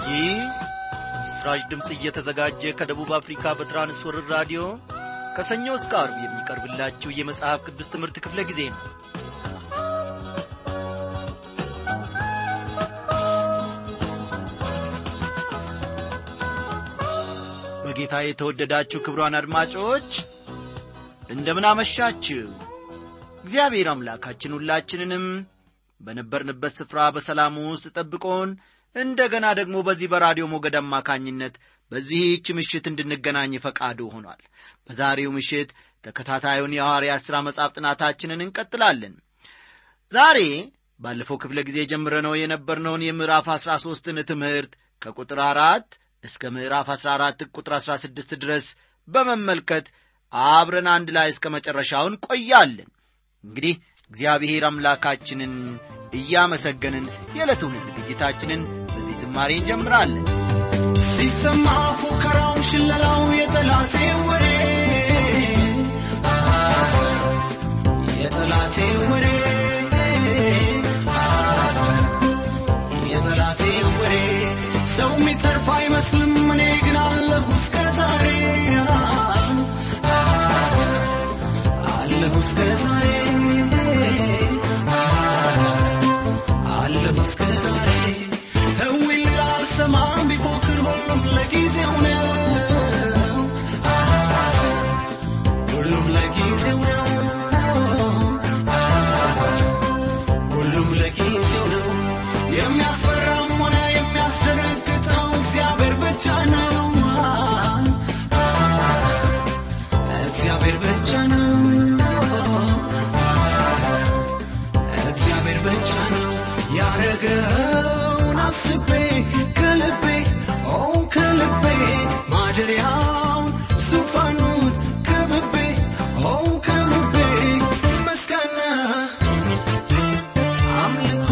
ይህ በምስራች ድምፅ እየተዘጋጀ ከደቡብ አፍሪካ በትራንስወርር ራዲዮ ከሰኞ እስከ አርብ የሚቀርብላችሁ የመጽሐፍ ቅዱስ ትምህርት ክፍለ ጊዜ ነው በጌታ የተወደዳችሁ ክብሯን አድማጮች እንደምን አመሻችሁ እግዚአብሔር አምላካችን ሁላችንንም በነበርንበት ስፍራ በሰላሙ ውስጥ ጠብቆን እንደገና ደግሞ በዚህ በራዲዮ ሞገድ አማካኝነት በዚህች ምሽት እንድንገናኝ ፈቃዱ ሆኗል በዛሬው ምሽት ተከታታዩን የሐዋርያት ሥራ መጽሐፍ ጥናታችንን እንቀጥላለን ዛሬ ባለፈው ክፍለ ጊዜ ጀምረነው የነበርነውን የምዕራፍ አሥራ ሦስትን ትምህርት ከቁጥር አራት እስከ ምዕራፍ አሥራ አራት ቁጥር አሥራ ስድስት ድረስ በመመልከት አብረን አንድ ላይ እስከ መጨረሻውን ቆያለን እንግዲህ እግዚአብሔር አምላካችንን እያመሰገንን የዕለቱን ዝግጅታችንን በዚህ ዝማሬ እንጀምራለን ሲሰማ ፉከራው ሽለላው የጠላቴ ወሬ የጠላቴ ወሬ የጠላቴ ወሬ ሰው የሚተርፍ አይመስልም እኔ ግን አለሁ እስከ ዛሬ አለሁ እስከ ዛሬ አለሁ እስከ ዛሬ ተዊል አልሰማም ቢፎክር ሁሉም ለጊዜው ነው ሁሉም ለጊዜው ነው ሁሉም ለጊዜው ነው የሚያስፈራም ሆነ የሚያስደነግጠው እግዚአብሔር ብቻ ነው እግዚአብሔር ብቻ ነው እግዚአብሔር ብቻ ነው ያረገውን አስቤ ከልቤ ኦ ከልቤ ማደሪያውን ዙፋኑን ከብቤ ኦ ከብቤ ምስጋና አምልኮ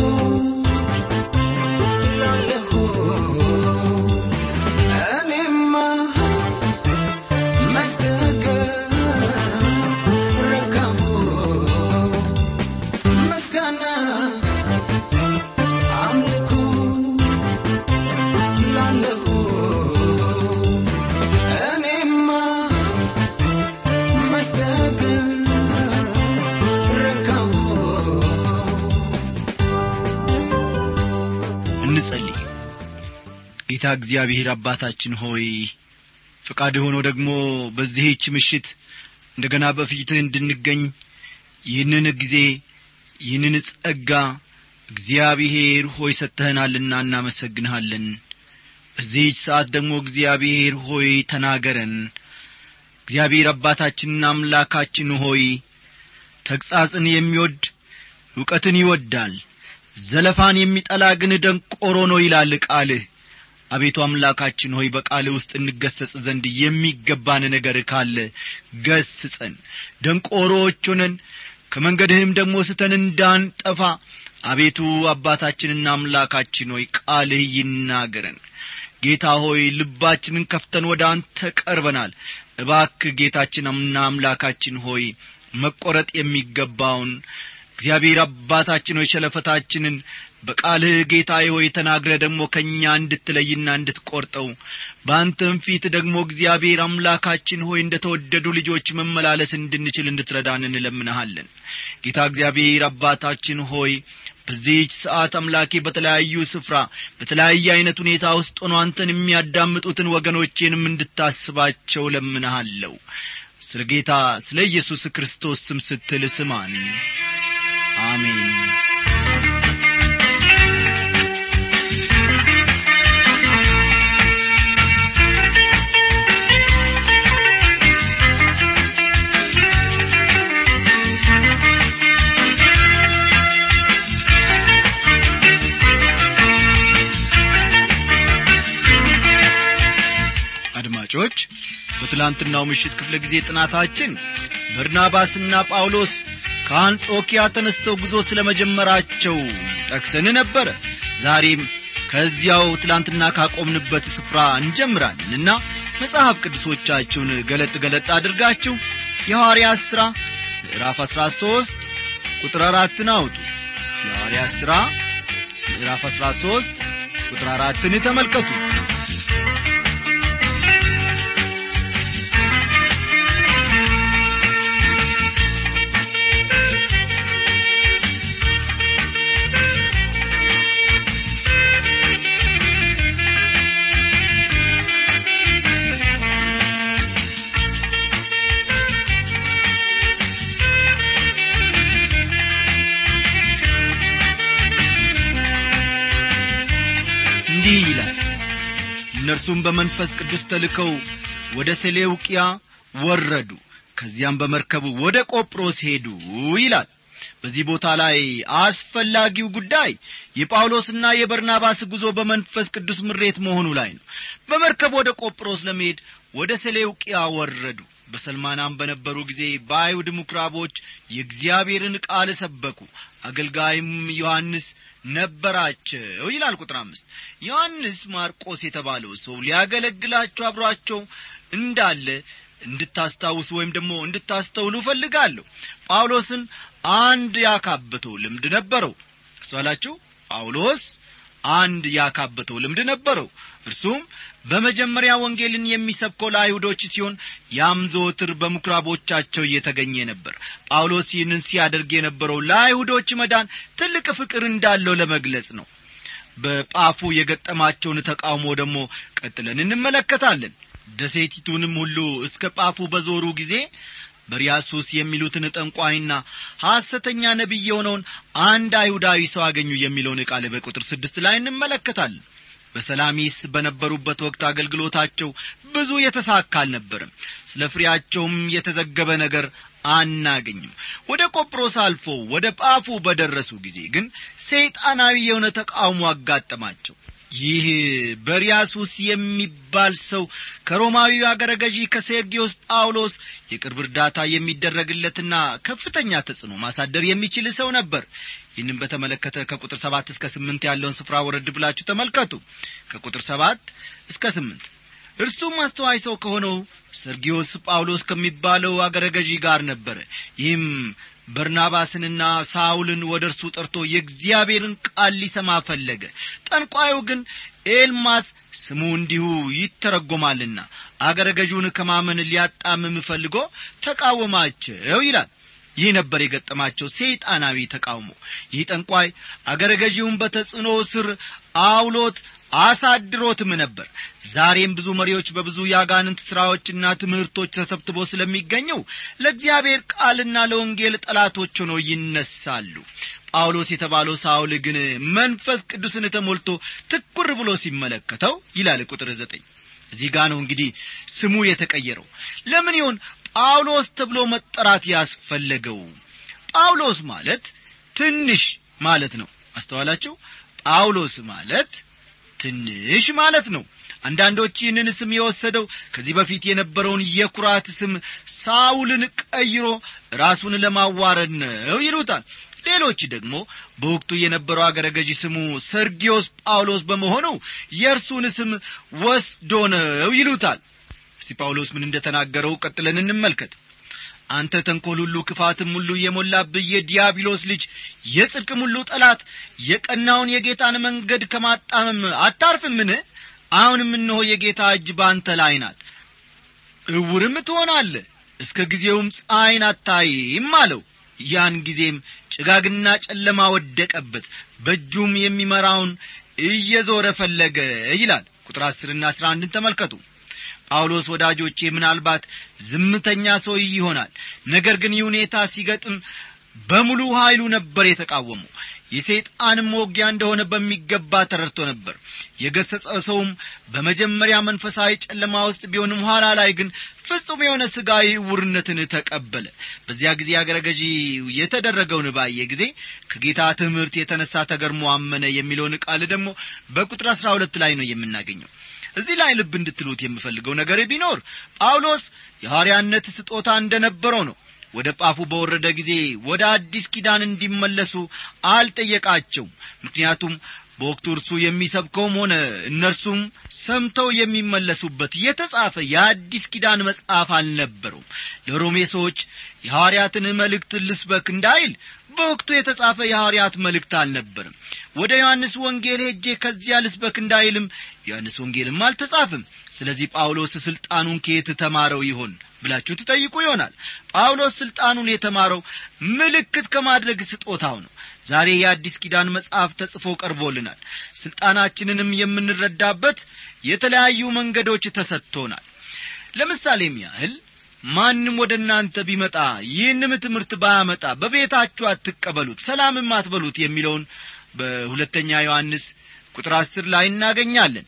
ላለሁ እኔማ መስገገ ረካሁ ምስጋና አምልኮ ላለሁ እኔማ መስገገ ረካሁ እንጸልይ ጌታ እግዚአብሔር አባታችን ሆይ ፈቃድ ሆኖ ደግሞ በዚህች ምሽት እንደገና በፊትህ እንድንገኝ ይህንን ጊዜ ይህንን ጸጋ እግዚአብሔር ሆይ ሰጥተህናልና እናመሰግንሃለን በዚህች ሰዓት ደግሞ እግዚአብሔር ሆይ ተናገረን እግዚአብሔር አባታችንና አምላካችን ሆይ ተግሣጽን የሚወድ ዕውቀትን ይወዳል ዘለፋን የሚጠላ ግን ደንቆሮ ነው ይላል ቃልህ አቤቱ አምላካችን ሆይ በቃልህ ውስጥ እንገሰጽ ዘንድ የሚገባን ነገር ካለ ገስጸን ደንቆሮዎች ሆነን ከመንገድህም ደግሞ ስተን እንዳንጠፋ አቤቱ አባታችንና አምላካችን ሆይ ቃልህ ይናገረን ጌታ ሆይ ልባችንን ከፍተን ወደ አንተ ቀርበናል እባክ ጌታችንና አምላካችን ሆይ መቈረጥ የሚገባውን እግዚአብሔር አባታችን ሆይ ሸለፈታችንን በቃልህ ጌታ ሆይ ተናግረ ደግሞ ከእኛ እንድትለይና እንድትቈርጠው በአንተም ፊት ደግሞ እግዚአብሔር አምላካችን ሆይ እንደ ተወደዱ ልጆች መመላለስ እንድንችል እንድትረዳን እንለምንሃለን ጌታ እግዚአብሔር አባታችን ሆይ በዚህች ሰዓት አምላኬ በተለያዩ ስፍራ በተለያየ ዐይነት ሁኔታ ውስጥ ሆኖ አንተን የሚያዳምጡትን ወገኖቼንም እንድታስባቸው ለምንሃለሁ ስለ ጌታ ስለ ኢየሱስ ክርስቶስ ስም ስትል ስማን አሜን አድማጮች በትላንትናው ምሽት ክፍለ ጊዜ ጥናታችን በርናባስና ጳውሎስ ከአንጾኪያ ተነስተው ጉዞ ስለ መጀመራቸው ጠቅሰን ነበረ ዛሬም ከዚያው ትላንትና ካቆምንበት ስፍራ እንጀምራለንና መጽሐፍ ቅዱሶቻችሁን ገለጥ ገለጥ አድርጋችሁ የሐዋርያት ሥራ ምዕራፍ አሥራ ሦስት ቁጥር አራትን አውጡ የሐዋርያት ሥራ ምዕራፍ አሥራ ሦስት ቁጥር አራትን ተመልከቱ እንዲህ ይላል እነርሱም በመንፈስ ቅዱስ ተልከው ወደ ሴሌውቅያ ወረዱ ከዚያም በመርከቡ ወደ ቆጵሮስ ሄዱ ይላል በዚህ ቦታ ላይ አስፈላጊው ጉዳይ የጳውሎስና የበርናባስ ጉዞ በመንፈስ ቅዱስ ምሬት መሆኑ ላይ ነው በመርከብ ወደ ቆጵሮስ ለመሄድ ወደ ሴሌውቅያ ወረዱ በሰልማናም በነበሩ ጊዜ በአይሁድ ምኵራቦች የእግዚአብሔርን ቃል ሰበኩ አገልጋይም ዮሐንስ ነበራቸው ይላል ቁጥር አምስት ዮሐንስ ማርቆስ የተባለው ሰው ሊያገለግላቸው አብሯቸው እንዳለ እንድታስታውሱ ወይም ደግሞ እንድታስተውሉ እፈልጋለሁ ጳውሎስን አንድ ያካበተው ልምድ ነበረው እሷላችሁ ጳውሎስ አንድ ያካበተው ልምድ ነበረው እርሱም በመጀመሪያ ወንጌልን የሚሰብከው ለአይሁዶች ሲሆን ያም ዘወትር በምኵራቦቻቸው እየተገኘ ነበር ጳውሎስ ይህንን ሲያደርግ የነበረው ለአይሁዶች መዳን ትልቅ ፍቅር እንዳለው ለመግለጽ ነው በጳፉ የገጠማቸውን ተቃውሞ ደግሞ ቀጥለን እንመለከታለን ደሴቲቱንም ሁሉ እስከ ጳፉ በዞሩ ጊዜ በሪያሱስ የሚሉትን ጠንቋይና ሐሰተኛ ነቢይ የሆነውን አንድ አይሁዳዊ ሰው አገኙ የሚለውን ቃል በቁጥር ስድስት ላይ እንመለከታለን በሰላሚስ በነበሩበት ወቅት አገልግሎታቸው ብዙ የተሳካ አልነበርም ስለ ፍሬያቸውም የተዘገበ ነገር አናገኝም ወደ ቆጵሮስ አልፎ ወደ ጳፉ በደረሱ ጊዜ ግን ሰይጣናዊ የሆነ ተቃውሞ አጋጠማቸው ይህ በሪያሱስ የሚባል ሰው ከሮማዊ አገረ ገዢ ከሴርጊዮስ ጳውሎስ የቅርብ እርዳታ የሚደረግለትና ከፍተኛ ተጽዕኖ ማሳደር የሚችል ሰው ነበር ይህንም በተመለከተ ከቁጥር ሰባት እስከ ስምንት ያለውን ስፍራ ወረድ ብላችሁ ተመልከቱ ከቁጥር ሰባት እስከ ስምንት እርሱም አስተዋይ ሰው ከሆነው ሰርጊዮስ ጳውሎስ ከሚባለው አገረ ገዢ ጋር ነበረ ይህም በርናባስንና ሳውልን ወደ እርሱ ጠርቶ የእግዚአብሔርን ቃል ሊሰማ ፈለገ ጠንቋዩ ግን ኤልማስ ስሙ እንዲሁ ይተረጎማልና አገረ ገዢውን ከማመን ሊያጣምም ፈልጎ ተቃወማቸው ይላል ይህ ነበር የገጠማቸው ሰይጣናዊ ተቃውሞ ይህ ጠንቋይ አገረ ገዢውን በተጽዕኖ ስር አውሎት አሳድሮትም ነበር ዛሬም ብዙ መሪዎች በብዙ የአጋንንት ሥራዎችና ትምህርቶች ተሰብትቦ ስለሚገኘው ለእግዚአብሔር ቃልና ለወንጌል ጠላቶች ሆነው ይነሳሉ ጳውሎስ የተባለው ሳውል ግን መንፈስ ቅዱስን ተሞልቶ ትኩር ብሎ ሲመለከተው ይላል ቁጥር ዘጠኝ እዚህ ጋ ነው እንግዲህ ስሙ የተቀየረው ለምን ይሆን ጳውሎስ ተብሎ መጠራት ያስፈለገው ጳውሎስ ማለት ትንሽ ማለት ነው አስተዋላችሁ ጳውሎስ ማለት ትንሽ ማለት ነው አንዳንዶች ይህንን ስም የወሰደው ከዚህ በፊት የነበረውን የኩራት ስም ሳውልን ቀይሮ ራሱን ለማዋረድ ነው ይሉታል ሌሎች ደግሞ በወቅቱ የነበረው አገረ ገዢ ስሙ ሰርጊዮስ ጳውሎስ በመሆኑ የእርሱን ስም ወስዶ ነው ይሉታል እስቲ ጳውሎስ ምን እንደተናገረው ቀጥለን እንመልከት አንተ ተንኰል ሁሉ ክፋትም ሁሉ የሞላብህ የዲያብሎስ ልጅ የጽድቅም ሁሉ ጠላት የቀናውን የጌታን መንገድ ከማጣመም አታርፍምን አሁንም እነሆ የጌታ እጅ በአንተ ላይ ናት እውርም ትሆናለህ እስከ ጊዜውም ፀሐይን አታይም አለው ያን ጊዜም ጭጋግና ጨለማ ወደቀበት በእጁም የሚመራውን እየዞረ ፈለገ ይላል ቁጥር አስርና አስራ አንድን ተመልከቱ ጳውሎስ ወዳጆቼ ምናልባት ዝምተኛ ሰው ይሆናል ነገር ግን ይህ ሁኔታ ሲገጥም በሙሉ ኀይሉ ነበር የተቃወመው የሰይጣንም ወጊያ እንደሆነ በሚገባ ተረድቶ ነበር የገሰጸ ሰውም በመጀመሪያ መንፈሳዊ ጨለማ ውስጥ ቢሆንም ኋላ ላይ ግን ፍጹም የሆነ ሥጋዊ ዕውርነትን ተቀበለ በዚያ ጊዜ አገረ ገዢ የተደረገውን ባየ ጊዜ ከጌታ ትምህርት የተነሳ ተገርሞ አመነ የሚለውን ቃል ደግሞ በቁጥር አሥራ ሁለት ላይ ነው የምናገኘው እዚህ ላይ ልብ እንድትሉት የምፈልገው ነገር ቢኖር ጳውሎስ የሐዋርያነት ስጦታ እንደነበረው ነው ወደ ጳፉ በወረደ ጊዜ ወደ አዲስ ኪዳን እንዲመለሱ አልጠየቃቸውም ምክንያቱም በወቅቱ እርሱ የሚሰብከውም ሆነ እነርሱም ሰምተው የሚመለሱበት የተጻፈ የአዲስ ኪዳን መጽሐፍ አልነበረውም ለሮሜ ሰዎች የሐዋርያትን መልእክት ልስበክ እንዳይል በወቅቱ የተጻፈ የሐዋርያት መልእክት አልነበርም ወደ ዮሐንስ ወንጌል ሄጄ ከዚያ ልስበክ እንዳይልም ዮሐንስ ወንጌልም አልተጻፍም ስለዚህ ጳውሎስ ሥልጣኑን ከየት ተማረው ይሆን ብላችሁ ትጠይቁ ይሆናል ጳውሎስ ሥልጣኑን የተማረው ምልክት ከማድረግ ስጦታው ነው ዛሬ የአዲስ ኪዳን መጽሐፍ ተጽፎ ቀርቦልናል ሥልጣናችንንም የምንረዳበት የተለያዩ መንገዶች ተሰጥቶናል ለምሳሌም ያህል ማንም ወደ እናንተ ቢመጣ ይህንም ትምህርት ባያመጣ በቤታችሁ አትቀበሉት ሰላምም አትበሉት የሚለውን በሁለተኛ ዮሐንስ ቁጥር አስር ላይ እናገኛለን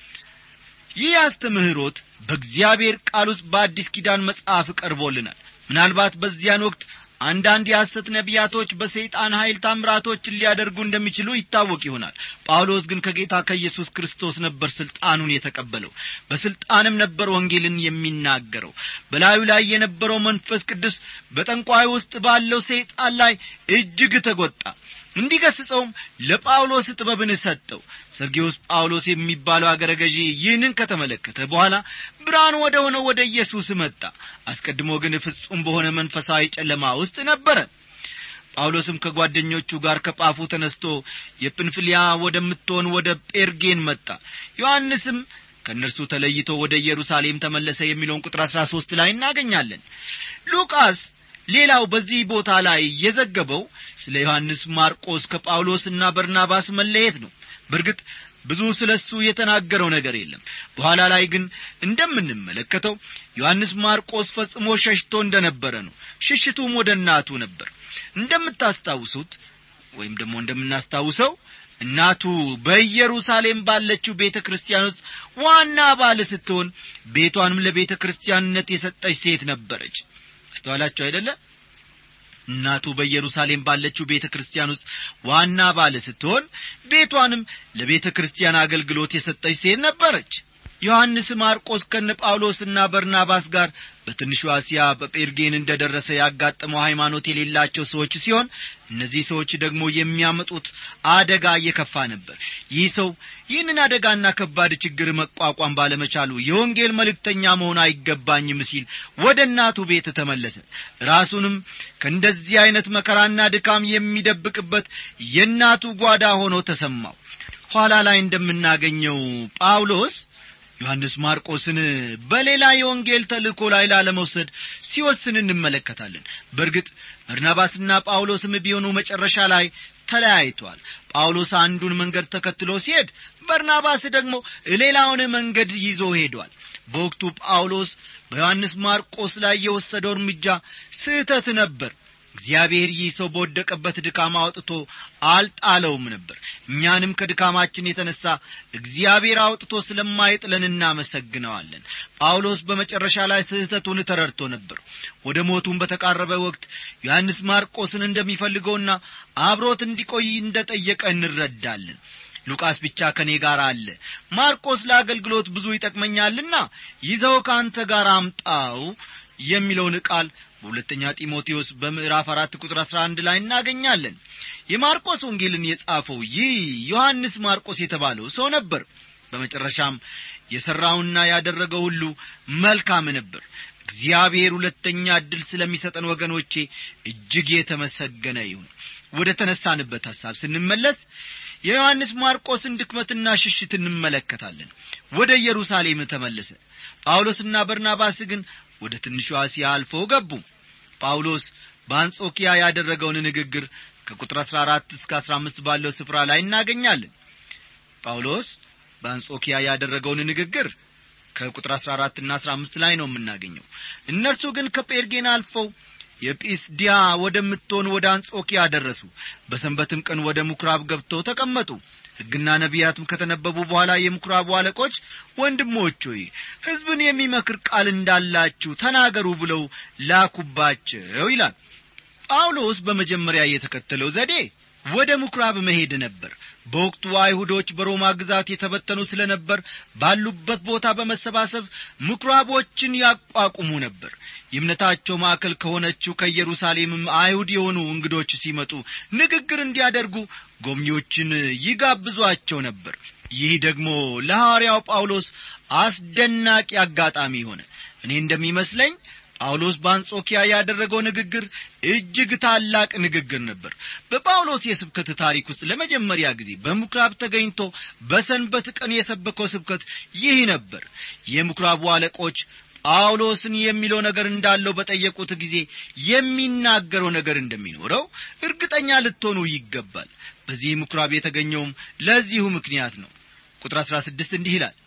ይህ አስተምህሮት በእግዚአብሔር ቃል ውስጥ በአዲስ ኪዳን መጽሐፍ ቀርቦልናል ምናልባት በዚያን ወቅት አንዳንድ የሐሰት ነቢያቶች በሰይጣን ኀይል ታምራቶችን ሊያደርጉ እንደሚችሉ ይታወቅ ይሆናል ጳውሎስ ግን ከጌታ ከኢየሱስ ክርስቶስ ነበር ሥልጣኑን የተቀበለው በሥልጣንም ነበር ወንጌልን የሚናገረው በላዩ ላይ የነበረው መንፈስ ቅዱስ በጠንቋይ ውስጥ ባለው ሰይጣን ላይ እጅግ ተጐጣ እንዲገስጸውም ለጳውሎስ ጥበብን ሰጠው ሰርጊዮስ ጳውሎስ የሚባለው አገረ ገዢ ይህንን ከተመለከተ በኋላ ብርሃን ወደ ሆነው ወደ ኢየሱስ መጣ አስቀድሞ ግን ፍጹም በሆነ መንፈሳዊ ጨለማ ውስጥ ነበረ ጳውሎስም ከጓደኞቹ ጋር ከጳፉ ተነስቶ የጵንፍልያ ወደምትሆን ወደ ጴርጌን መጣ ዮሐንስም ከእነርሱ ተለይቶ ወደ ኢየሩሳሌም ተመለሰ የሚለውን ቁጥር አሥራ ሦስት ላይ እናገኛለን ሉቃስ ሌላው በዚህ ቦታ ላይ የዘገበው ስለ ዮሐንስ ማርቆስ ከጳውሎስና በርናባስ መለየት ነው በእርግጥ ብዙ ስለ እሱ የተናገረው ነገር የለም በኋላ ላይ ግን እንደምንመለከተው ዮሐንስ ማርቆስ ፈጽሞ ሸሽቶ እንደ ነበረ ነው ሽሽቱም ወደ እናቱ ነበር እንደምታስታውሱት ወይም ደግሞ እንደምናስታውሰው እናቱ በኢየሩሳሌም ባለችው ቤተ ክርስቲያን ውስጥ ዋና ባል ስትሆን ቤቷንም ለቤተ ክርስቲያንነት የሰጠች ሴት ነበረች አስተዋላችሁ አይደለ እናቱ በኢየሩሳሌም ባለችው ቤተ ክርስቲያን ውስጥ ዋና ባለ ስትሆን ቤቷንም ለቤተ ክርስቲያን አገልግሎት የሰጠች ሴት ነበረች ዮሐንስ ማርቆስ ከነ ጳውሎስና በርናባስ ጋር በትንሹ እስያ በጴርጌን እንደ ደረሰ ያጋጠመው ሃይማኖት የሌላቸው ሰዎች ሲሆን እነዚህ ሰዎች ደግሞ የሚያመጡት አደጋ እየከፋ ነበር ይህ ሰው ይህንን አደጋና ከባድ ችግር መቋቋም ባለመቻሉ የወንጌል መልእክተኛ መሆን አይገባኝም ሲል ወደ እናቱ ቤት ተመለሰ ራሱንም ከእንደዚህ ዐይነት መከራና ድካም የሚደብቅበት የእናቱ ጓዳ ሆኖ ተሰማው ኋላ ላይ እንደምናገኘው ጳውሎስ ዮሐንስ ማርቆስን በሌላ የወንጌል ተልእኮ ላይ ላለመውሰድ ሲወስን እንመለከታለን በእርግጥ በርናባስና ጳውሎስም ቢሆኑ መጨረሻ ላይ ተለያይቷል ጳውሎስ አንዱን መንገድ ተከትሎ ሲሄድ በርናባስ ደግሞ ሌላውን መንገድ ይዞ ሄዷል በወቅቱ ጳውሎስ በዮሐንስ ማርቆስ ላይ የወሰደው እርምጃ ስህተት ነበር እግዚአብሔር ይህ ሰው በወደቀበት ድካም አውጥቶ አልጣለውም ነበር እኛንም ከድካማችን የተነሣ እግዚአብሔር አውጥቶ ስለማይጥለን እናመሰግነዋለን ጳውሎስ በመጨረሻ ላይ ስህተቱን ተረድቶ ነበር ወደ ሞቱም በተቃረበ ወቅት ዮሐንስ ማርቆስን እንደሚፈልገውና አብሮት እንዲቆይ እንደ ጠየቀ እንረዳለን ሉቃስ ብቻ ከእኔ ጋር አለ ማርቆስ ለአገልግሎት ብዙ ይጠቅመኛልና ይዘው ከአንተ ጋር አምጣው የሚለውን ቃል በሁለተኛ ጢሞቴዎስ በምዕራፍ አራት ቁጥር አሥራ አንድ ላይ እናገኛለን የማርቆስ ወንጌልን የጻፈው ይህ ዮሐንስ ማርቆስ የተባለው ሰው ነበር በመጨረሻም የሠራውና ያደረገው ሁሉ መልካም ነበር እግዚአብሔር ሁለተኛ ዕድል ስለሚሰጠን ወገኖቼ እጅግ የተመሰገነ ይሁን ወደ ተነሳንበት ሐሳብ ስንመለስ የዮሐንስ ማርቆስን ድክመትና ሽሽት እንመለከታለን ወደ ኢየሩሳሌም ተመለሰ ጳውሎስና በርናባስ ግን ወደ ትንሿ እስያ አልፈው ገቡ ጳውሎስ በአንጾኪያ ያደረገውን ንግግር ከቁጥር አሥራ አራት እስከ አሥራ አምስት ባለው ስፍራ ላይ እናገኛለን ጳውሎስ በአንጾኪያ ያደረገውን ንግግር ከቁጥር አሥራ አራትና አሥራ አምስት ላይ ነው የምናገኘው እነርሱ ግን ከጴርጌን አልፈው የጲስዲያ ወደምትሆን ወደ አንጾኪያ ደረሱ በሰንበትም ቀን ወደ ምኵራብ ገብተው ተቀመጡ ሕግና ነቢያትም ከተነበቡ በኋላ የምኵራቡ አለቆች ወንድሞች ሆይ ሕዝብን የሚመክር ቃል እንዳላችሁ ተናገሩ ብለው ላኩባቸው ይላል ጳውሎስ በመጀመሪያ የተከተለው ዘዴ ወደ ምኵራብ መሄድ ነበር በወቅቱ አይሁዶች በሮማ ግዛት የተበተኑ ስለ ነበር ባሉበት ቦታ በመሰባሰብ ምኵራቦችን ያቋቁሙ ነበር የእምነታቸው ማዕከል ከሆነችው ከኢየሩሳሌምም አይሁድ የሆኑ እንግዶች ሲመጡ ንግግር እንዲያደርጉ ጎብኚዎችን ይጋብዟቸው ነበር ይህ ደግሞ ለሐዋርያው ጳውሎስ አስደናቂ አጋጣሚ ሆነ እኔ እንደሚመስለኝ ጳውሎስ በአንጾኪያ ያደረገው ንግግር እጅግ ታላቅ ንግግር ነበር በጳውሎስ የስብከት ታሪክ ውስጥ ለመጀመሪያ ጊዜ በምኵራብ ተገኝቶ በሰንበት ቀን የሰበከው ስብከት ይህ ነበር የምኵራቡ አለቆች ጳውሎስን የሚለው ነገር እንዳለው በጠየቁት ጊዜ የሚናገረው ነገር እንደሚኖረው እርግጠኛ ልትሆኑ ይገባል በዚህ ምኵራብ የተገኘውም ለዚሁ ምክንያት ነው ቁጥር አሥራ ስድስት እንዲህ ይላል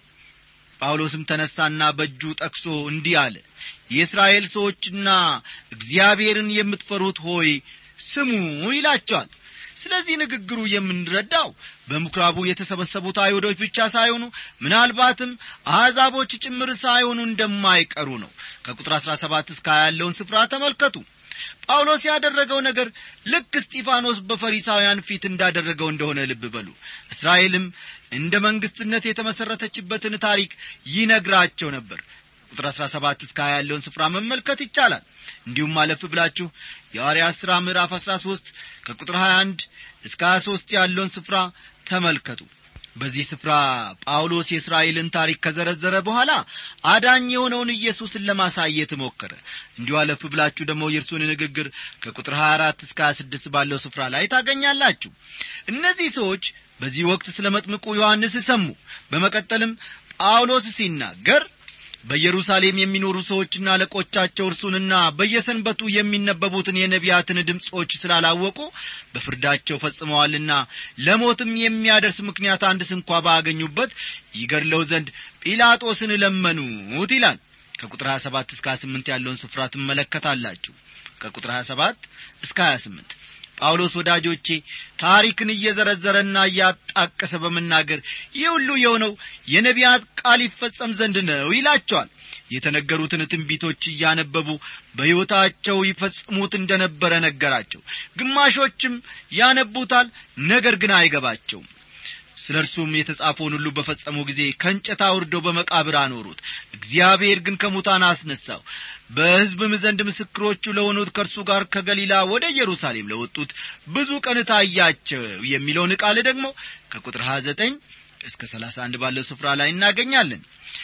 ጳውሎስም ተነሳና በእጁ ጠቅሶ እንዲህ አለ የእስራኤል ሰዎችና እግዚአብሔርን የምትፈሩት ሆይ ስሙ ይላቸዋል ስለዚህ ንግግሩ የምንረዳው በምኵራቡ የተሰበሰቡት አይሁዶች ብቻ ሳይሆኑ ምናልባትም አሕዛቦች ጭምር ሳይሆኑ እንደማይቀሩ ነው ከቁጥር አሥራ ሰባት እስከ ያለውን ስፍራ ተመልከቱ ጳውሎስ ያደረገው ነገር ልክ እስጢፋኖስ በፈሪሳውያን ፊት እንዳደረገው እንደሆነ ልብ በሉ እስራኤልም እንደ መንግስትነት የተመሠረተችበትን ታሪክ ይነግራቸው ነበር ቁጥር አሥራ ሰባት እስከ ሀያ ያለውን ስፍራ መመልከት ይቻላል እንዲሁም አለፍ ብላችሁ የሐዋርያት ሥራ ምዕራፍ አሥራ ሦስት ከቁጥር ሀያ አንድ እስከ ሀያ ሦስት ያለውን ስፍራ ተመልከቱ በዚህ ስፍራ ጳውሎስ የእስራኤልን ታሪክ ከዘረዘረ በኋላ አዳኝ የሆነውን ኢየሱስን ለማሳየት ሞከረ እንዲሁ አለፍ ብላችሁ ደግሞ የእርሱን ንግግር ከቁጥር 24 እስከ 26 ባለው ስፍራ ላይ ታገኛላችሁ እነዚህ ሰዎች በዚህ ወቅት ስለ መጥምቁ ዮሐንስ ሰሙ በመቀጠልም ጳውሎስ ሲናገር በኢየሩሳሌም የሚኖሩ ሰዎችና አለቆቻቸው እርሱንና በየሰንበቱ የሚነበቡትን የነቢያትን ድምፆች ስላላወቁ በፍርዳቸው ፈጽመዋልና ለሞትም የሚያደርስ ምክንያት አንድ ስንኳ ባገኙበት ይገድለው ዘንድ ጲላጦስን ለመኑት ይላል ከቁጥር 27 እስከ 28 ያለውን ስፍራ ትመለከታላችሁ ከቁጥር 27 እስከ 28 ጳውሎስ ወዳጆቼ ታሪክን እየዘረዘረና እያጣቀሰ በመናገር ይህ ሁሉ የሆነው የነቢያት ቃል ይፈጸም ዘንድ ነው ይላቸዋል የተነገሩትን ትንቢቶች እያነበቡ በሕይወታቸው ይፈጽሙት እንደ ነበረ ነገራቸው ግማሾችም ያነቡታል ነገር ግን አይገባቸውም ስለ እርሱም የተጻፈውን ሁሉ በፈጸሙ ጊዜ ከእንጨት አውርደው በመቃብር አኖሩት እግዚአብሔር ግን ከሙታን አስነሳው በሕዝብም ዘንድ ምስክሮቹ ለሆኑት ከእርሱ ጋር ከገሊላ ወደ ኢየሩሳሌም ለወጡት ብዙ ቀን ታያቸው የሚለውን ቃል ደግሞ ከቁጥር 29 እስከ 31 ባለው ስፍራ ላይ እናገኛለን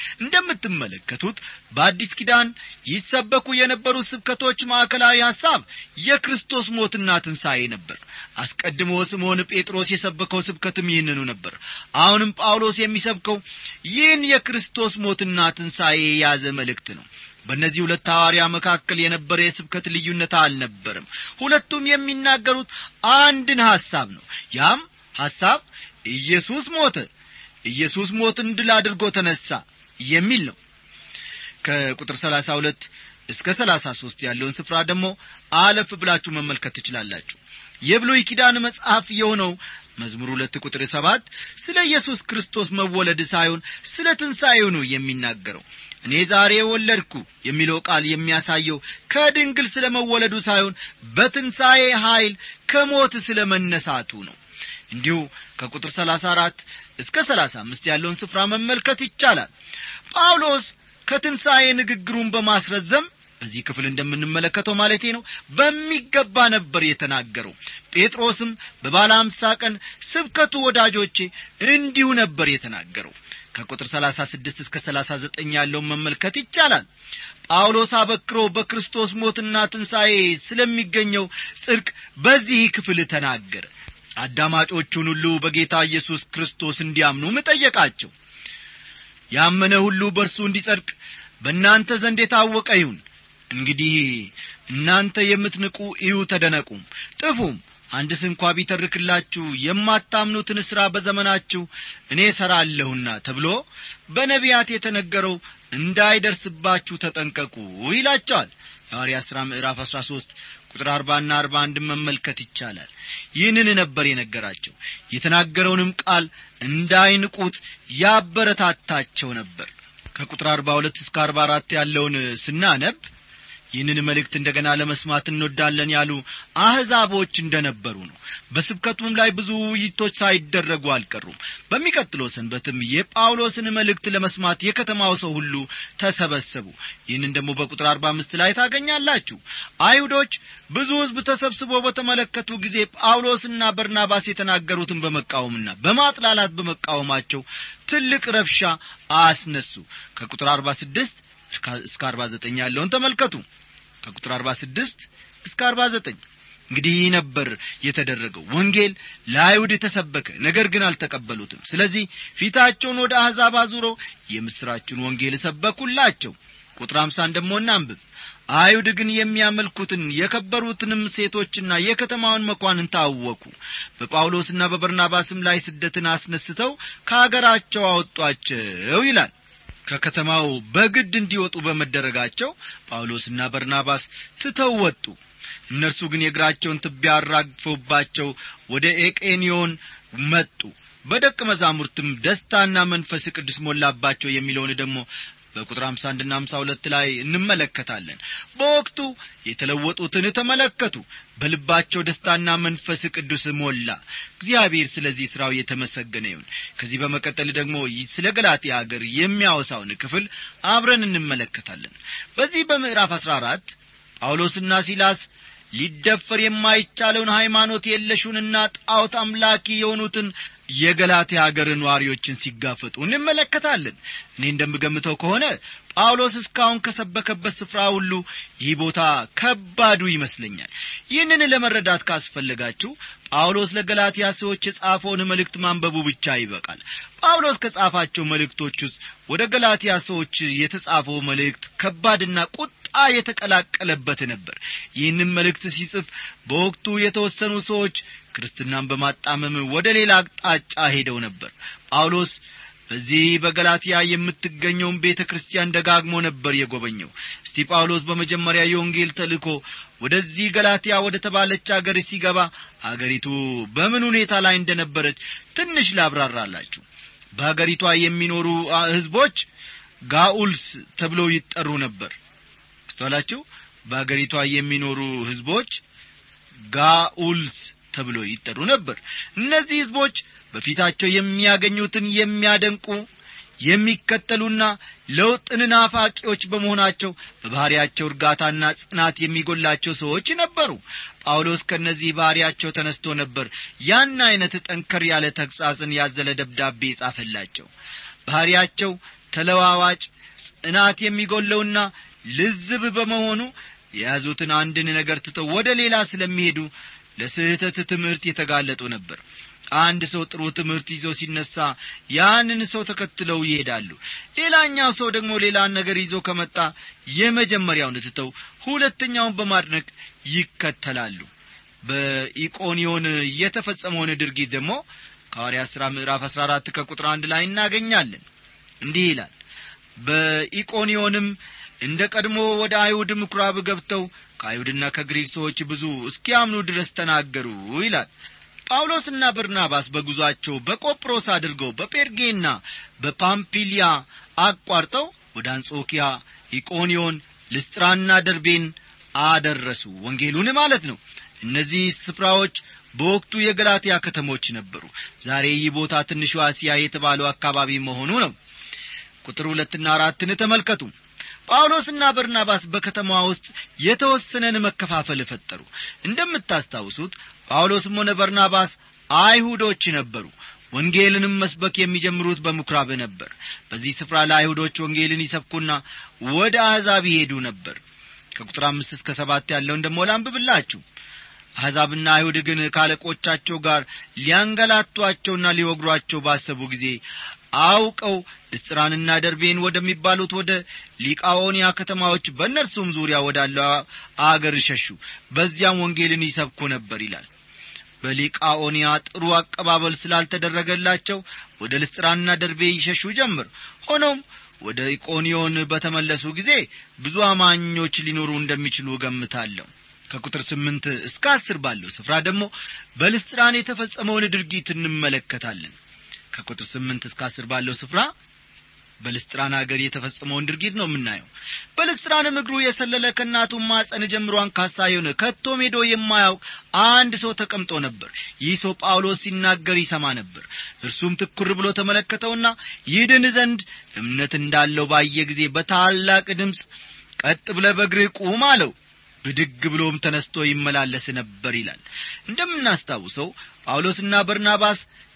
እንደምትመለከቱት በአዲስ ኪዳን ይሰበኩ የነበሩት ስብከቶች ማዕከላዊ ሐሳብ የክርስቶስ ሞትና ትንሣኤ ነበር አስቀድሞ ስምዖን ጴጥሮስ የሰበከው ስብከትም ይህንኑ ነበር አሁንም ጳውሎስ የሚሰብከው ይህን የክርስቶስ ሞትና ትንሣኤ የያዘ መልእክት ነው በእነዚህ ሁለት ሐዋርያ መካከል የነበረ የስብከት ልዩነት አልነበርም ሁለቱም የሚናገሩት አንድን ሐሳብ ነው ያም ሐሳብ ኢየሱስ ሞተ ኢየሱስ ሞትን ድል አድርጎ ተነሣ የሚል ነው ከቁጥር ሰላሳ ሁለት እስከ ሰላሳ ሦስት ያለውን ስፍራ ደግሞ አለፍ ብላችሁ መመልከት ትችላላችሁ የብሉይ ኪዳን መጽሐፍ የሆነው መዝሙር ሁለት ቁጥር ሰባት ስለ ኢየሱስ ክርስቶስ መወለድ ሳይሆን ስለ ትንሣኤው ነው የሚናገረው እኔ ዛሬ ወለድኩ የሚለው ቃል የሚያሳየው ከድንግል ስለ መወለዱ ሳይሆን በትንሣኤ ኀይል ከሞት ስለ መነሳቱ ነው እንዲሁ ከቁጥር ሰላሳ አራት እስከ ሰላሳ አምስት ያለውን ስፍራ መመልከት ይቻላል ጳውሎስ ከትንሣኤ ንግግሩን በማስረዘም በዚህ ክፍል እንደምንመለከተው ማለቴ ነው በሚገባ ነበር የተናገረው ጴጥሮስም በባለ አምሳ ቀን ስብከቱ ወዳጆቼ እንዲሁ ነበር የተናገረው ከቁጥር 36 እስከ 39 ያለውን መመልከት ይቻላል ጳውሎስ አበክሮ በክርስቶስ ሞትና ትንሣኤ ስለሚገኘው ጽድቅ በዚህ ክፍል ተናገረ አዳማጮቹን ሁሉ በጌታ ኢየሱስ ክርስቶስ እንዲያምኑም ጠየቃቸው ያመነ ሁሉ በእርሱ እንዲጸድቅ በእናንተ ዘንድ የታወቀ ይሁን እንግዲህ እናንተ የምትንቁ እዩ ተደነቁም ጥፉም አንድ ስንኳ ቢተርክላችሁ የማታምኑትን ሥራ በዘመናችሁ እኔ እሠራለሁና ተብሎ በነቢያት የተነገረው እንዳይደርስባችሁ ተጠንቀቁ ይላቸዋል የሐዋርያት ሥራ ምዕራፍ አሥራ ሦስት ቁጥር አርባና አርባ አንድን መመልከት ይቻላል ይህንን ነበር የነገራቸው የተናገረውንም ቃል እንዳይንቁት ያበረታታቸው ነበር ከቁጥር አርባ ሁለት እስከ አርባ አራት ያለውን ስናነብ ይህንን መልእክት እንደገና ለመስማት እንወዳለን ያሉ አሕዛቦች እንደነበሩ ነው በስብከቱም ላይ ብዙ ውይይቶች ሳይደረጉ አልቀሩም በሚቀጥለው ሰንበትም የጳውሎስን መልእክት ለመስማት የከተማው ሰው ሁሉ ተሰበሰቡ ይህንን ደግሞ በቁጥር አርባ አምስት ላይ ታገኛላችሁ አይሁዶች ብዙ ሕዝብ ተሰብስቦ በተመለከቱ ጊዜ ጳውሎስና በርናባስ የተናገሩትን በመቃወምና በማጥላላት በመቃወማቸው ትልቅ ረብሻ አስነሱ ከቁጥር አርባ ስድስት እስከ አርባ ዘጠኝ ያለውን ተመልከቱ ከቁጥር አርባ ስድስት እስከ አርባ ዘጠኝ እንግዲህ ይህ ነበር የተደረገው ወንጌል ለአይሁድ የተሰበከ ነገር ግን አልተቀበሉትም ስለዚህ ፊታቸውን ወደ አሕዛብ አዙሮ የምሥራችን ወንጌል ሰበኩላቸው ቁጥር አምሳን ደሞ እናንብብ አይሁድ ግን የሚያመልኩትን የከበሩትንም ሴቶችና የከተማውን መኳንን ታወቁ በጳውሎስና በበርናባስም ላይ ስደትን አስነስተው ከአገራቸው አወጧቸው ይላል ከከተማው በግድ እንዲወጡ በመደረጋቸው ጳውሎስና በርናባስ ትተው ወጡ እነርሱ ግን የእግራቸውን ትቢያ አራግፈውባቸው ወደ ኤቄኒዮን መጡ በደቀ መዛሙርትም ደስታና መንፈስ ቅዱስ ሞላባቸው የሚለውን ደግሞ በቁጥር አምሳ አንድና አምሳ ሁለት ላይ እንመለከታለን በወቅቱ የተለወጡትን ተመለከቱ በልባቸው ደስታና መንፈስ ቅዱስ ሞላ እግዚአብሔር ስለዚህ ሥራው የተመሰገነ ይሁን ከዚህ በመቀጠል ደግሞ ስለ ገላትያ አገር የሚያወሳውን ክፍል አብረን እንመለከታለን በዚህ በምዕራፍ አሥራ አራት ጳውሎስና ሲላስ ሊደፈር የማይቻለውን ሃይማኖት የለሹንና ጣዖት አምላኪ የሆኑትን የገላትያ አገር ነዋሪዎችን ሲጋፈጡ እንመለከታለን እኔ እንደምገምተው ከሆነ ጳውሎስ እስካሁን ከሰበከበት ስፍራ ሁሉ ይህ ቦታ ከባዱ ይመስለኛል ይህንን ለመረዳት ካስፈለጋችሁ ጳውሎስ ለገላትያ ሰዎች የጻፈውን መልእክት ማንበቡ ብቻ ይበቃል ጳውሎስ ከጻፋቸው መልእክቶች ውስጥ ወደ ገላትያ ሰዎች የተጻፈው መልእክት ከባድና ቁጣ የተቀላቀለበት ነበር ይህንም መልእክት ሲጽፍ በወቅቱ የተወሰኑ ሰዎች ክርስትናን በማጣመም ወደ ሌላ አቅጣጫ ሄደው ነበር ጳውሎስ በዚህ በገላትያ የምትገኘውን ቤተ ክርስቲያን ደጋግሞ ነበር የጎበኘው እስቲ ጳውሎስ በመጀመሪያ የወንጌል ተልእኮ ወደዚህ ገላትያ ወደ ተባለች አገር ሲገባ አገሪቱ በምን ሁኔታ ላይ እንደነበረች ትንሽ ላብራራላችሁ በአገሪቷ የሚኖሩ ሕዝቦች ጋኡልስ ተብለው ይጠሩ ነበር አስተዋላችሁ በአገሪቷ የሚኖሩ ሕዝቦች ጋኡልስ ተብሎ ይጠሩ ነበር እነዚህ ሕዝቦች በፊታቸው የሚያገኙትን የሚያደንቁ የሚከተሉና ለውጥን ናፋቂዎች በመሆናቸው በባሕርያቸው እርጋታና ጽናት የሚጎላቸው ሰዎች ነበሩ ጳውሎስ ከእነዚህ ባሕርያቸው ተነስቶ ነበር ያን ዐይነት ጠንከር ያለ ተግሣጽን ያዘለ ደብዳቤ ጻፈላቸው ባሕርያቸው ተለዋዋጭ ጽናት የሚጎለውና ልዝብ በመሆኑ የያዙትን አንድን ነገር ትተው ወደ ሌላ ስለሚሄዱ ለስህተት ትምህርት የተጋለጡ ነበር አንድ ሰው ጥሩ ትምህርት ይዞ ሲነሳ ያንን ሰው ተከትለው ይሄዳሉ ሌላኛው ሰው ደግሞ ሌላን ነገር ይዞ ከመጣ የመጀመሪያውን ትተው ሁለተኛውን በማድነቅ ይከተላሉ በኢቆኒዮን የተፈጸመውን ድርጊት ደግሞ ከሐዋርያ ሥራ ምዕራፍ አሥራ አራት ከቁጥር አንድ ላይ እናገኛለን እንዲህ ይላል በኢቆኒዮንም እንደ ቀድሞ ወደ አይሁድ ምኵራብ ገብተው ከአይሁድና ከግሪክ ሰዎች ብዙ እስኪያምኑ ድረስ ተናገሩ ይላል ጳውሎስና በርናባስ በጉዞአቸው በቆጵሮስ አድርገው በጴርጌና በፓምፒሊያ አቋርጠው ወደ አንጾኪያ ኢቆኒዮን ልስጥራና ደርቤን አደረሱ ወንጌሉን ማለት ነው እነዚህ ስፍራዎች በወቅቱ የገላትያ ከተሞች ነበሩ ዛሬ ይህ ቦታ ትንሿ እስያ የተባለው አካባቢ መሆኑ ነው ቁጥር ሁለትና አራትን ተመልከቱ ጳውሎስና በርናባስ በከተማዋ ውስጥ የተወሰነን መከፋፈል ፈጠሩ እንደምታስታውሱት ጳውሎስም ሆነ በርናባስ አይሁዶች ነበሩ ወንጌልንም መስበክ የሚጀምሩት በምኵራብ ነበር በዚህ ስፍራ ለአይሁዶች ወንጌልን ይሰብኩና ወደ አሕዛብ ይሄዱ ነበር ከቁጥር አምስት እስከ ሰባት ያለውን ደሞ ላንብብላችሁ አሕዛብና አይሁድ ግን ካለቆቻቸው ጋር ሊያንገላቷቸውና ሊወግሯቸው ባሰቡ ጊዜ አውቀው ልስጥራንና ደርቤን ወደሚባሉት ወደ ሊቃኦንያ ከተማዎች በእነርሱም ዙሪያ ወዳለው አገር ሸሹ በዚያም ወንጌልን ይሰብኩ ነበር ይላል በሊቃኦንያ ጥሩ አቀባበል ስላልተደረገላቸው ወደ ልስጥራንና ደርቤ ይሸሹ ጀምር ሆኖም ወደ ኢቆኒዮን በተመለሱ ጊዜ ብዙ አማኞች ሊኖሩ እንደሚችሉ እገምታለሁ ከቁጥር ስምንት እስከ አስር ባለው ስፍራ ደግሞ በልስጥራን የተፈጸመውን ድርጊት እንመለከታለን ከቁጥር ስምንት እስከ አስር ባለው ስፍራ በልስጥራን አገር የተፈጸመውን ድርጊት ነው የምናየው በልስጥራንም እግሩ የሰለለ ከእናቱ ማጸን ጀምሮ አንካሳ የሆነ ከቶም ሄዶ የማያውቅ አንድ ሰው ተቀምጦ ነበር ይህ ሰው ጳውሎስ ሲናገር ይሰማ ነበር እርሱም ትኩር ብሎ ተመለከተውና ይድን ዘንድ እምነት እንዳለው ባየ ጊዜ በታላቅ ድምፅ ቀጥ ብለ በእግርህ ቁም አለው ብድግ ብሎም ተነስቶ ይመላለስ ነበር ይላል እንደምናስታውሰው ጳውሎስና በርናባስ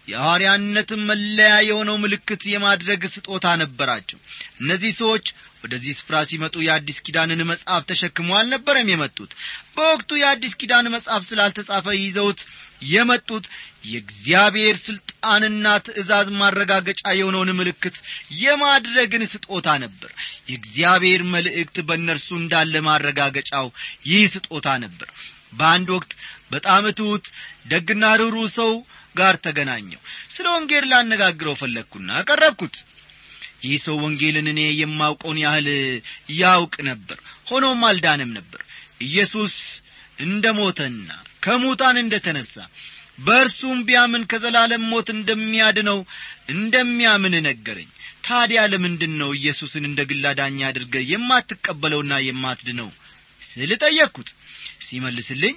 የሐዋርያነትን መለያ የሆነው ምልክት የማድረግ ስጦታ ነበራቸው እነዚህ ሰዎች ወደዚህ ስፍራ ሲመጡ የአዲስ ኪዳንን መጽሐፍ ተሸክመው አልነበረም የመጡት በወቅቱ የአዲስ ኪዳን መጽሐፍ ስላልተጻፈ ይዘውት የመጡት የእግዚአብሔር ሥልጣንና ትእዛዝ ማረጋገጫ የሆነውን ምልክት የማድረግን ስጦታ ነበር የእግዚአብሔር መልእክት በእነርሱ እንዳለ ማረጋገጫው ይህ ስጦታ ነበር በአንድ ወቅት በጣም ትሑት ደግና ርኅሩ ሰው ጋር ተገናኘው ስለ ወንጌል ላነጋግረው ፈለግኩና ቀረብኩት ይህ ሰው ወንጌልን እኔ የማውቀውን ያህል ያውቅ ነበር ሆኖም አልዳንም ነበር ኢየሱስ እንደ ሞተና ከሙታን እንደ ተነሣ በእርሱም ቢያምን ከዘላለም ሞት እንደሚያድነው እንደሚያምን ነገረኝ ታዲያ ለምንድን ነው ኢየሱስን እንደ ግላ ዳኛ አድርገ የማትቀበለውና የማትድነው ስል ጠየቅኩት ሲመልስልኝ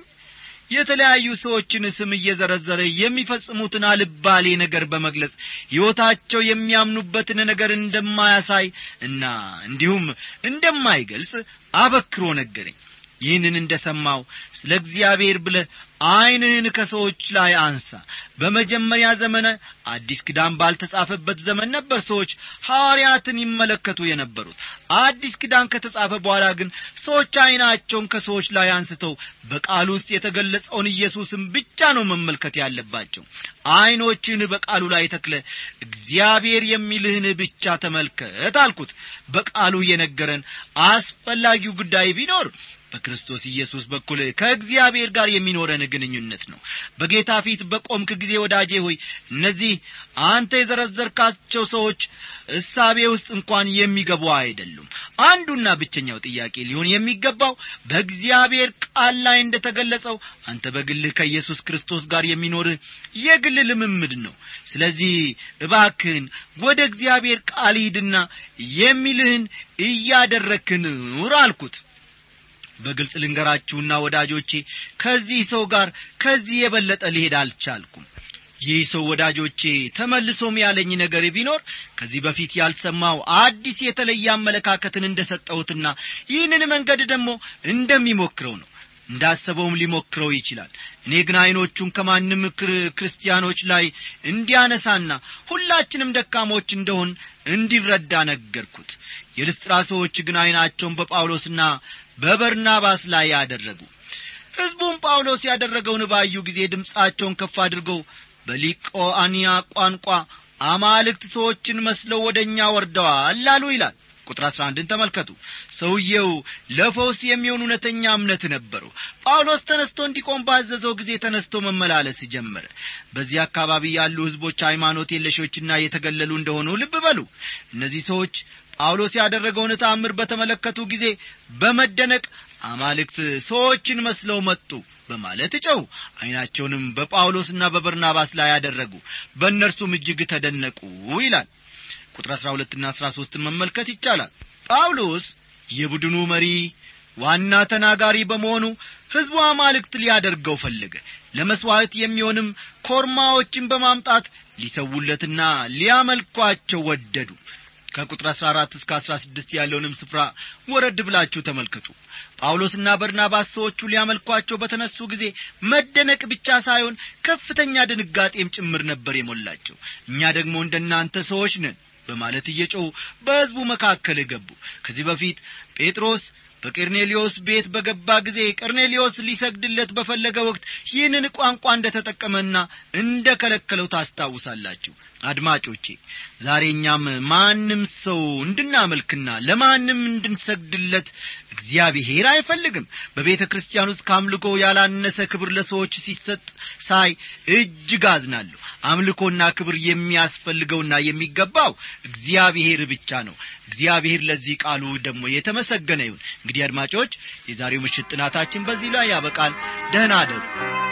የተለያዩ ሰዎችን ስም እየዘረዘረ የሚፈጽሙትን አልባሌ ነገር በመግለጽ ሕይወታቸው የሚያምኑበትን ነገር እንደማያሳይ እና እንዲሁም እንደማይገልጽ አበክሮ ነገረኝ ይህንን እንደ ሰማው ስለ እግዚአብሔር ብለ ዐይንህን ከሰዎች ላይ አንሳ በመጀመሪያ ዘመነ አዲስ ክዳን ባልተጻፈበት ዘመን ነበር ሰዎች ሐዋርያትን ይመለከቱ የነበሩት አዲስ ክዳን ከተጻፈ በኋላ ግን ሰዎች ዐይናቸውን ከሰዎች ላይ አንስተው በቃሉ ውስጥ የተገለጸውን ኢየሱስን ብቻ ነው መመልከት ያለባቸው ዐይኖችን በቃሉ ላይ ተክለ እግዚአብሔር የሚልህን ብቻ ተመልከት አልኩት በቃሉ የነገረን አስፈላጊው ጉዳይ ቢኖር በክርስቶስ ኢየሱስ በኩል ከእግዚአብሔር ጋር የሚኖረን ግንኙነት ነው በጌታ ፊት በቆምክ ጊዜ ወዳጄ ሆይ እነዚህ አንተ የዘረዘርካቸው ሰዎች እሳቤ ውስጥ እንኳን የሚገቡ አይደሉም አንዱና ብቸኛው ጥያቄ ሊሆን የሚገባው በእግዚአብሔር ቃል ላይ እንደ ተገለጸው አንተ በግልህ ከኢየሱስ ክርስቶስ ጋር የሚኖርህ የግል ልምምድ ነው ስለዚህ እባክህን ወደ እግዚአብሔር ቃል ሂድና የሚልህን እያደረክን ኑር አልኩት በግልጽ ልንገራችሁና ወዳጆቼ ከዚህ ሰው ጋር ከዚህ የበለጠ ሊሄድ አልቻልኩም ይህ ሰው ወዳጆቼ ተመልሶም ያለኝ ነገር ቢኖር ከዚህ በፊት ያልሰማው አዲስ የተለየ አመለካከትን እንደ ሰጠሁትና ይህንን መንገድ ደግሞ እንደሚሞክረው ነው እንዳሰበውም ሊሞክረው ይችላል እኔ ግን ዐይኖቹን ከማንም ክርስቲያኖች ላይ እንዲያነሳና ሁላችንም ደካሞች እንደሆን እንዲረዳ ነገርኩት የልስጥራ ሰዎች ግን ዐይናቸውን በጳውሎስና በበርናባስ ላይ ያደረጉ ሕዝቡም ጳውሎስ ያደረገውን ባዩ ጊዜ ድምፃቸውን ከፍ አድርገው በሊቆአንያ ቋንቋ አማልክት ሰዎችን መስለው ወደ እኛ ወርደዋል አሉ ይላል ቁጥር አሥራ አንድን ተመልከቱ ሰውየው ለፈውስ የሚሆን እውነተኛ እምነት ነበረው ጳውሎስ ተነስቶ እንዲቆም ባዘዘው ጊዜ ተነስቶ መመላለስ ጀመረ በዚህ አካባቢ ያሉ ሕዝቦች ሃይማኖት የለሾችና የተገለሉ እንደሆኑ ልብ በሉ እነዚህ ሰዎች ጳውሎስ ያደረገውን ተአምር በተመለከቱ ጊዜ በመደነቅ አማልክት ሰዎችን መስለው መጡ በማለት ጨው ዐይናቸውንም በጳውሎስና በበርናባስ ላይ ያደረጉ በእነርሱም እጅግ ተደነቁ ይላል ቁጥር አሥራ ሁለትና አሥራ ሦስትን መመልከት ይቻላል ጳውሎስ የቡድኑ መሪ ዋና ተናጋሪ በመሆኑ ሕዝቡ አማልክት ሊያደርገው ፈለገ ለመሥዋዕት የሚሆንም ኮርማዎችን በማምጣት ሊሰውለትና ሊያመልኳቸው ወደዱ ከቁጥር 14 እስከ 16 ያለውንም ስፍራ ወረድ ብላችሁ ተመልከቱ ጳውሎስና በርናባስ ሰዎቹ ሊያመልኳቸው በተነሱ ጊዜ መደነቅ ብቻ ሳይሆን ከፍተኛ ድንጋጤም ጭምር ነበር የሞላቸው እኛ ደግሞ እንደ እናንተ ሰዎች ነን በማለት እየጮኹ በሕዝቡ መካከል ገቡ ከዚህ በፊት ጴጥሮስ በቄርኔሊዮስ ቤት በገባ ጊዜ ቀርኔሊዮስ ሊሰግድለት በፈለገ ወቅት ይህንን ቋንቋ እንደ ተጠቀመና እንደ ከለከለው ታስታውሳላችሁ አድማጮቼ ዛሬ እኛም ማንም ሰው እንድናመልክና ለማንም እንድንሰግድለት እግዚአብሔር አይፈልግም በቤተ ክርስቲያን ውስጥ ከአምልኮ ያላነሰ ክብር ለሰዎች ሲሰጥ ሳይ እጅግ አዝናለሁ አምልኮና ክብር የሚያስፈልገውና የሚገባው እግዚአብሔር ብቻ ነው እግዚአብሔር ለዚህ ቃሉ ደግሞ የተመሰገነ ይሁን እንግዲህ አድማጮች የዛሬው ምሽት ጥናታችን በዚህ ላይ ያበቃል ደህና አደሩ